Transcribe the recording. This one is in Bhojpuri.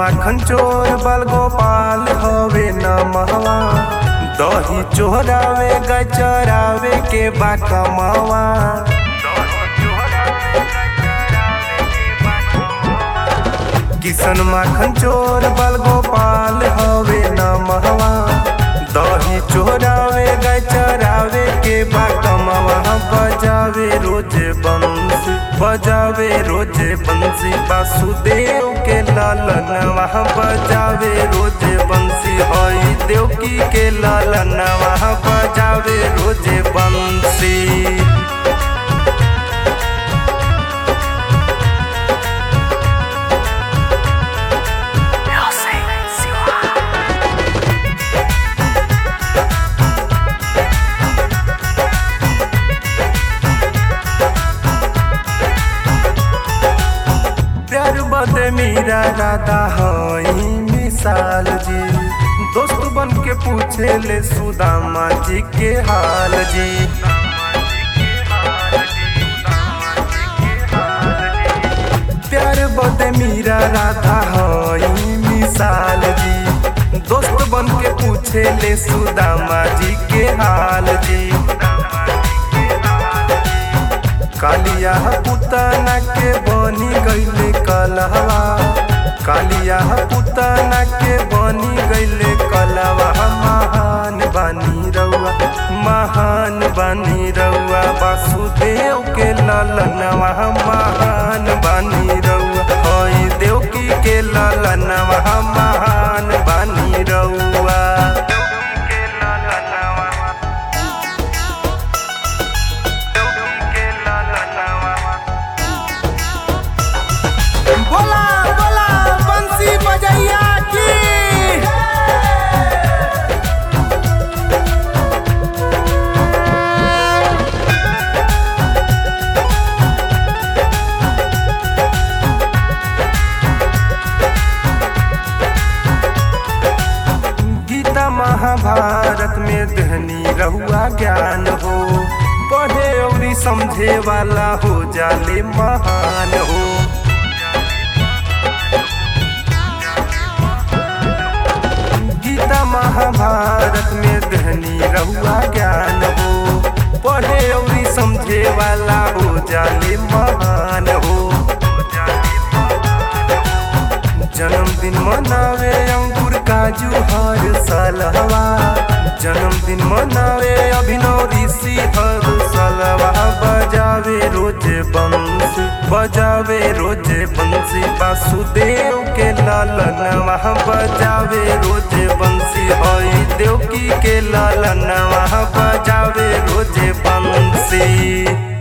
माखन चोर बल गोपाल हवे न महवा दही चोरावे गाय चरावे के बा कमावा किशन माखन चोर बल गोपाल हवे न महवा दही चोरावे गाय चरावे के बा कमावा बजावे रोज बंसी बजावे रोज बंसी वासुदेव के लालन वहाँ बजावे रोज बंसी हई देवकी के लालन वहाँ बजावे रोज बंसी प्यार बदे मीरा राधा हई मिसाल जी दोस्त बन के पूछे ले सुदामा जी के हाल जी प्यार बदे मीरा राधा हई मिसाल जी दोस्त बन के पूछे ले सुदामा जी के हाल जी कालिया पुतना के बनी गईले कलहवा कालिया पुतना के बनी गईले कलवा महान बानी रउआ महान बानी रउआ वासुदेव के ललनवा महान बानी रउआ हई देवकी के ललनवा महान बानी रउआ बोला बोला बंसी बजैया की गीता महाभारत में दहनी रहुआ ज्ञान हो पढ़े और समझे वाला हो जाले महान हो गीता महाभारत में दहनी रहुआ ज्ञान हो पढ़े और समझे वाला हो जाले महान हो जन्मदिन मनावे अंकुर काजू हर सालवा जन्मदिन मनावे अभिनव ऋषि हर सालवा बजावे रोज बंसी बजावे रोज बंसी वासुदेव के लालन वहाँ बजावे रोज बंसी हई देवकी के लालन वहाँ बजावे रोज बंसी